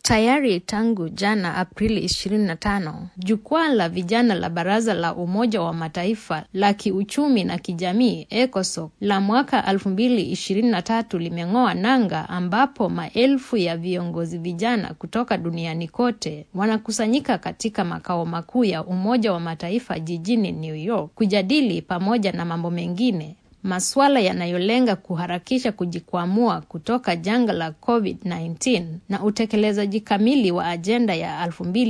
Tayari tangu jana Aprili 25, jukwaa la vijana la Baraza la Umoja wa Mataifa la kiuchumi na kijamii ECOSOC la mwaka 2023 limeng'oa nanga, ambapo maelfu ya viongozi vijana kutoka duniani kote wanakusanyika katika makao makuu ya Umoja wa Mataifa jijini New York kujadili pamoja na mambo mengine masuala yanayolenga kuharakisha kujikwamua kutoka janga la COVID-19 na utekelezaji kamili wa ajenda ya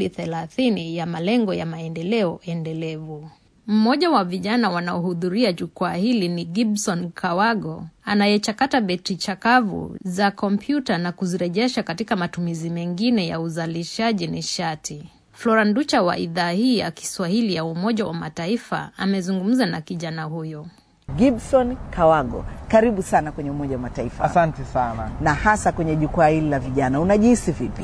2030 ya malengo ya maendeleo endelevu. Mmoja wa vijana wanaohudhuria jukwaa hili ni Gibson Kawago anayechakata betri chakavu za kompyuta na kuzirejesha katika matumizi mengine ya uzalishaji nishati. Flora Nducha wa idhaa hii ya Kiswahili ya Umoja wa Mataifa amezungumza na kijana huyo. Gibson Kawago, karibu sana kwenye Umoja wa Mataifa. Asante sana. Na hasa kwenye jukwaa hili la vijana, unajihisi vipi?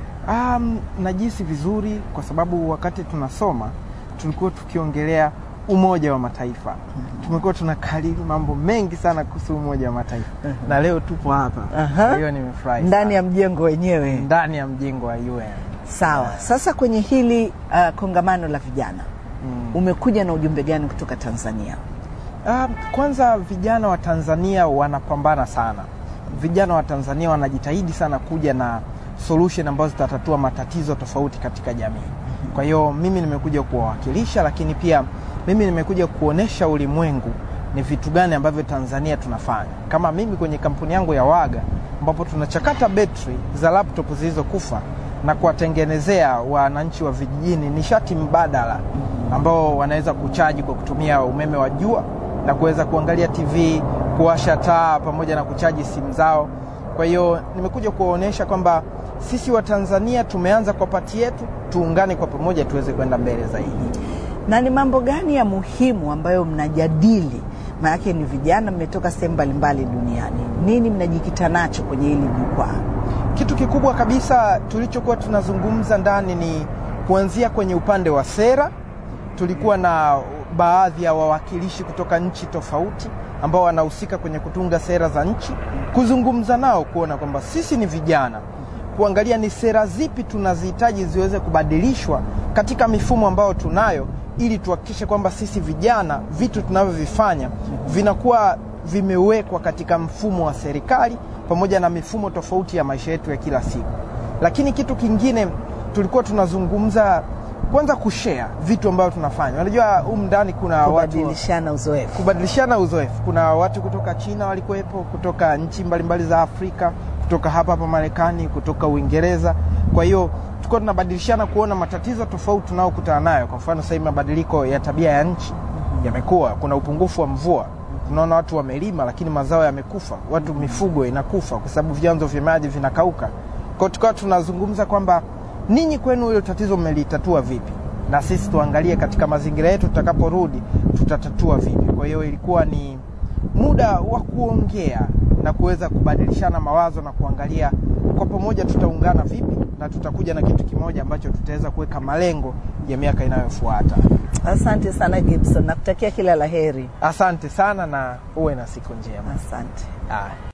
Um, najihisi vizuri kwa sababu wakati tunasoma tulikuwa tukiongelea Umoja wa Mataifa. mm-hmm. Tumekuwa tunakariri mambo mengi sana kuhusu Umoja wa Mataifa. mm-hmm. na leo tupo hapa. Aha. hiyo nimefurahi Ndani sana. ya mjengo wenyewe. ndani ya mjengo wa UN. Sawa. Sasa kwenye hili uh, kongamano la vijana Mm. umekuja na ujumbe gani kutoka Tanzania? Um, kwanza vijana wa Tanzania wanapambana sana. Vijana wa Tanzania wanajitahidi sana kuja na solution ambazo zitatatua matatizo tofauti katika jamii. Kwa hiyo mimi nimekuja kuwawakilisha, lakini pia mimi nimekuja kuonesha ulimwengu ni vitu gani ambavyo Tanzania tunafanya. Kama mimi kwenye kampuni yangu ya Waga ambapo tunachakata betri za laptop zilizokufa na kuwatengenezea wananchi wa vijijini nishati mbadala ambao wanaweza kuchaji kwa kutumia umeme wa jua na kuweza kuangalia TV, kuwasha taa pamoja na kuchaji simu zao. Kwa hiyo nimekuja kuwaonyesha kwamba sisi wa Tanzania tumeanza kwa pati yetu, tuungane kwa pamoja tuweze kwenda mbele zaidi. Na ni mambo gani ya muhimu ambayo mnajadili? Maanake ni vijana, mmetoka sehemu mbalimbali duniani. Nini mnajikita nacho kwenye hili jukwaa? Kitu kikubwa kabisa tulichokuwa tunazungumza ndani ni kuanzia kwenye upande wa sera. Tulikuwa na baadhi ya wawakilishi kutoka nchi tofauti ambao wanahusika kwenye kutunga sera za nchi, kuzungumza nao kuona kwamba sisi ni vijana, kuangalia ni sera zipi tunazihitaji ziweze kubadilishwa katika mifumo ambayo tunayo, ili tuhakikishe kwamba sisi vijana vitu tunavyovifanya vinakuwa vimewekwa katika mfumo wa serikali pamoja na mifumo tofauti ya maisha yetu ya kila siku. Lakini kitu kingine tulikuwa tunazungumza kwanza kushare vitu ambavyo tunafanya. Unajua humu ndani kuna watu Kubadilishana uzoefu. kubadilishana uzoefu. Kuna watu kutoka China walikuwepo, kutoka nchi mbalimbali za Afrika, kutoka hapa hapa Marekani, kutoka Uingereza. Kwa hiyo tulikuwa tunabadilishana kuona matatizo tofauti tunayokutana nayo. Kwa mfano sasa hivi mabadiliko ya tabia ya nchi yamekuwa, kuna upungufu wa mvua tunaona watu wamelima lakini mazao yamekufa, watu mifugo inakufa kwa sababu vyanzo vya maji vinakauka. Kwa hiyo tukawa tunazungumza kwamba ninyi kwenu hilo tatizo mmelitatua vipi, na sisi tuangalie katika mazingira yetu tutakaporudi tutatatua vipi. Kwa hiyo ilikuwa ni muda wa kuongea na kuweza kubadilishana mawazo na kuangalia kwa pamoja tutaungana vipi na tutakuja na kitu kimoja ambacho tutaweza kuweka malengo ya miaka inayofuata. Asante sana Gibson, nakutakia kila la heri. Asante sana na uwe na siku njema. Asante. Haya.